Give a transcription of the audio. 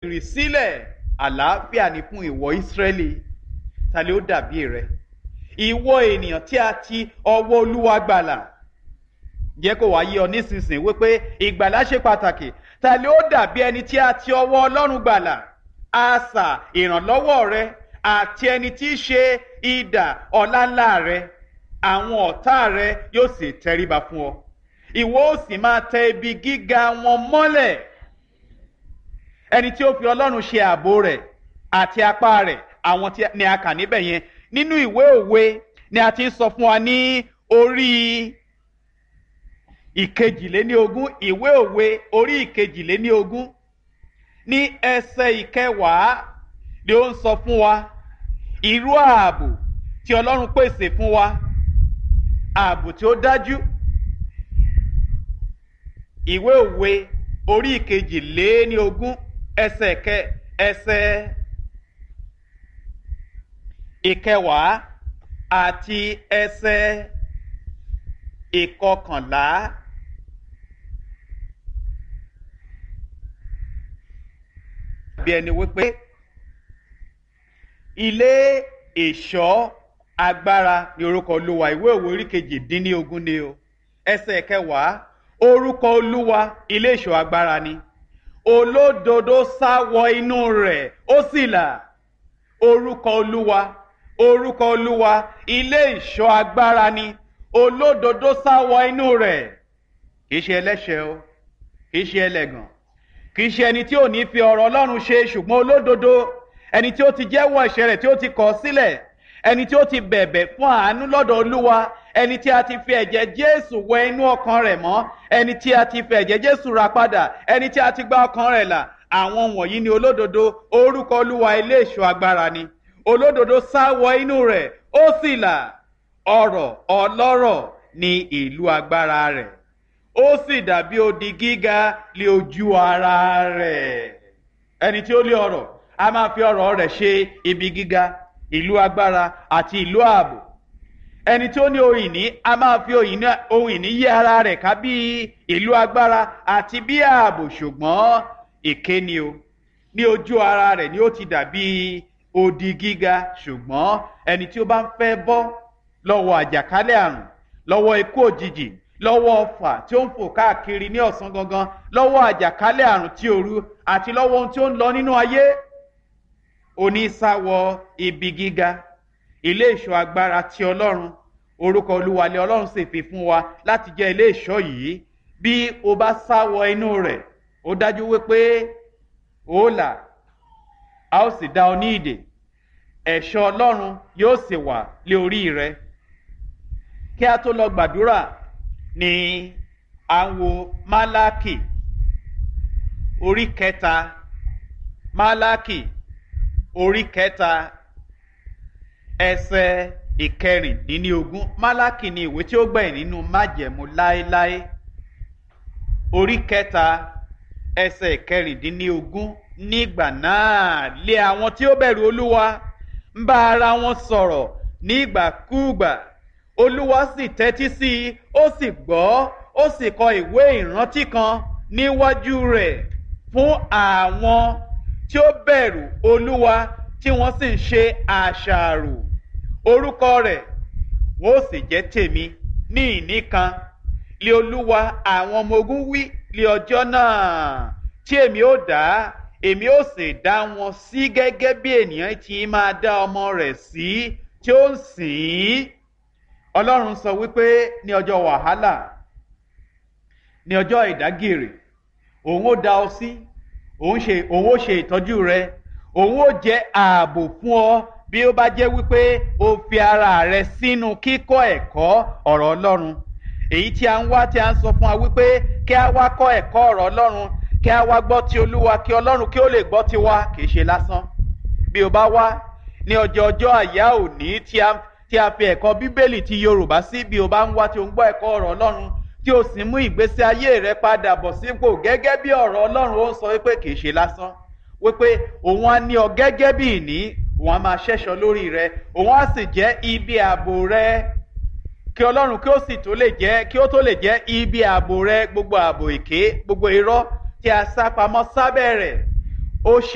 rì sílẹ̀ àlàáfíà ni fún ìwọ ìsírẹ́lì ta ló dàbí rẹ ìwọ ènìyàn tí a ti ọwọ́ olúwa gbàlà jẹ́ kó wá yé ọ nísinsìnyí wípé ìgbàlà ṣe pàtàkì ta ló dàbí ẹni tí a ti ọwọ́ ọlọ́run gbàlà àṣà ìrànlọ́wọ́ rẹ àti ẹni tí í ṣe idà ọ̀làńlá rẹ àwọn ọ̀tá rẹ yóò sì tẹríba fún ọ ìwọ ó sì máa tẹ ibi gíga wọn mọ́lẹ̀ ẹni tí ó fi ọlọ́run ṣe ààbò rẹ̀ àti apá rẹ̀ àwọn tí ni a kà níbẹ̀ yẹn nínú ìwé òwe ni a ti ń sọ fún wa ní orí ìkejìléníogún ìwé òwe orí ìkejìléníogún ní ẹsẹ̀ ìkẹwàá ni ó ń sọ fún wa irú ààbò tí ọlọ́run pèsè fún wa ààbò tí ó dájú ìwé òwe orí ìkejìléníogún ẹsẹ̀ kẹ ẹsẹ̀ ìkẹwàá àti ẹsẹ̀ ìkọkànlá. bí ẹni wípé ilé ìṣọ́ agbára ni orúkọ olúwa ìwé òwe orí kejìdínlógún ni o ẹsẹ̀ kẹwàá orúkọ olúwa ilé ìṣọ́ agbára ni olódodo sá wọ inú rẹ̀ ó sì là orúkọ olúwa orúkọ olúwa ilé ìṣọ́ agbára ni olódodo sá wọ inú rẹ̀ kì í ṣe ẹlẹ́ṣẹ̀ o kì í ṣe ẹlẹ́gàn kì í ṣe ẹni tí ò ní fi ọ̀rọ̀ ọlọ́run ṣe ṣùgbọ́n olódodo ẹni tí ó ti jẹ́wọ́ ẹ̀ṣẹ̀ rẹ̀ tí ó ti kọ̀ sílẹ̀ ẹni tí ó ti bẹ̀bẹ̀ fún àánú lọ́dọ̀ olúwa ẹni tí a ti fi ẹ̀jẹ̀ jésù wẹ inú ọkàn rẹ̀ mọ́ ẹni tí a ti fi ẹ̀jẹ̀ jésù ra padà ẹni tí a ti gba ọkàn rẹ̀ là àwọn wọ̀nyí ni olódodo orúkọ olúwa ilé ìṣọ́ agbára ni olódodo sá wọ inú rẹ̀ ó sì là ọrọ̀ ọlọ́rọ̀ ní ìlú agbára rẹ̀ ó sì dàbí odi gíga lé ojú ara rẹ̀ ẹni tí ó lé ọrọ̀ a máa fi ọrọ̀ rẹ̀ ṣe ibi gíga ìlú agbára àti ìlú ààbò ẹni tí ó ní ohun ìní a máa fi ohun ìní yí ara rẹ̀ ká bí ìlú agbára àti bí ààbò ṣùgbọ́n èké ni o ní ojú ara rẹ̀ ni ó ti dàbí odi gíga ṣùgbọ́n ẹni tí ó bá ń fẹ́ bọ́ lọ́wọ́ àjàkálẹ̀ àrùn lọ́wọ́ ikú òjijì lọ́wọ́ ọfà tí ó ń fò káàkiri ní ọ̀sán gangan lọ́wọ́ àjàkálẹ̀ àrùn tí òru àti lọ́wọ́ ohun tí ó ń lọ nínú ayé onísàwọ̀ ibi gíga ilé ìṣọ́ agbára ti ọlọ́run orúkọ olúwalẹ̀ ọlọ́run sì fi fún wa láti jẹ́ ilé ìṣọ́ yìí bí o bá sáwọ inú rẹ̀ ó dájú wípé ó là a ó sì dá ọ ní ìdè ẹ̀ṣọ́ ọlọ́run yóò sì wà lé orí rẹ kí a tó lọ gbàdúrà ni à ń wo málákì orí kẹta málákì orí kẹta ẹsẹ ìkẹrìndínlógún málákì ni ìwé tí ó gbẹ̀yìn nínú májẹ̀mú láéláé orí kẹta ẹsẹ ìkẹrìndínlógún nígbà náà lé àwọn tí ó bẹ̀rù olúwa ń bá ara wọn sọ̀rọ̀ nígbàkúùgbà olúwa sì tẹ́tí sí i ó sì gbọ́ ó sì kọ ìwé ìrántí kan níwájú rẹ̀ fún àwọn tí ó bẹ̀rù olúwa tí wọ́n sì ń ṣe àṣàrò orúkọ rẹ̀ wọ́n ó sì jẹ́ tèmi ní ìní kan lé olúwa àwọn ọmọ ogun wí lé ọjọ́ náà tí èmi ó dá èmi ó sì dá wọn sí gẹ́gẹ́ bí ènìyàn ti máa dá ọmọ rẹ̀ sí tí ó ń sìn ín ọlọ́run sọ wípé ní ọjọ́ wàhálà ní ọjọ́ ìdágìrì òun ó dá ọ sí òun ṣe òun ó ṣe ìtọ́jú rẹ òun ó jẹ́ ààbò fún ọ bí ó bá jẹ́ wípé o fi ara rẹ sínú kíkọ́ ẹ̀kọ́ ọ̀rọ̀ ọlọ́run èyí tí a ń wá tí a ń sọ fún wa wípé kí a wá kọ́ ẹ̀kọ́ ọ̀rọ̀ ọlọ́run kí a wá gbọ́ ti olúwa kí ọlọ́run kí ó lè gbọ́ ti wa kì í ṣe lásán bí o bá wá ní ọjọ́ ọjọ́ àyá òní tí a tí a fi ẹ̀kọ́ bíbélì ti yorùbá sí bí o bá ń wá tí o ń gbọ́ ẹ̀kọ́ ọ̀rọ̀ ọlọ́run tí o sì mú ìgbésí ayé rẹ padà bọ̀ sípò gẹ́gẹ́ bí ọ̀rọ̀ ọlọ́run ó sọ wípé kì í ṣe lásán wípé òun á ní ọ gẹ́gẹ́ bí ìní òun á máa ṣẹ́ṣọ lórí rẹ òun á sì jẹ́ ibi ààbò rẹ kí ọlọ́run kí ó sì tó lè jẹ́ kí ó tó lè jẹ́ ibi ààbò rẹ gbogbo ààbò èké gbogbo irọ́ tí a sá pamọ́ sábẹ́ rẹ̀ ó ṣe.